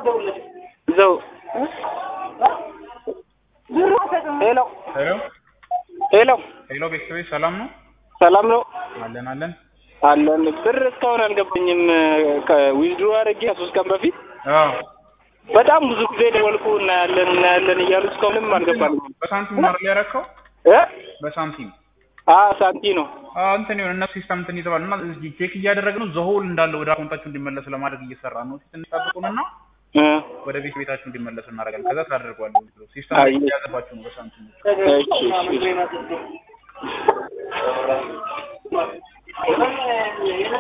ይዘው ሄሎ ሄሎ ሄሎ ሄሎ ቤተሰቦች ሰላም ነው? ሰላም ነው አለን አለን። አለን። ብር እስካሁን አልገባኝም። ከዊዝድሮ አድርጌ ከሶስት ቀን በፊት አዎ በጣም ብዙ ጊዜ ደወልኩ እናያለን እናያለን እያሉ እስካሁንም አልገባልኝም በሳንቲም ነው አይደል ያደረከው? እ በሳንቲም አ ሳንቲ ነው አዎ እንትን ይሁን እነሱ ሲስተም እንትን ይዘዋል እና እዚህ ቼክ እያደረግን ነው ዘሆል እንዳለ ወደ አካውንታችሁ እንዲመለስ ለማድረግ እየሰራ ነው። ትንሽ ጠብቁንና እ ወደ ቤት ቤታችሁ እንዲመለሱ እናደርጋለን። ከዛ ታደርጓለን። ሲስተም አይ። እያዘባችሁ ነው በሳንቲም እሺ እሺ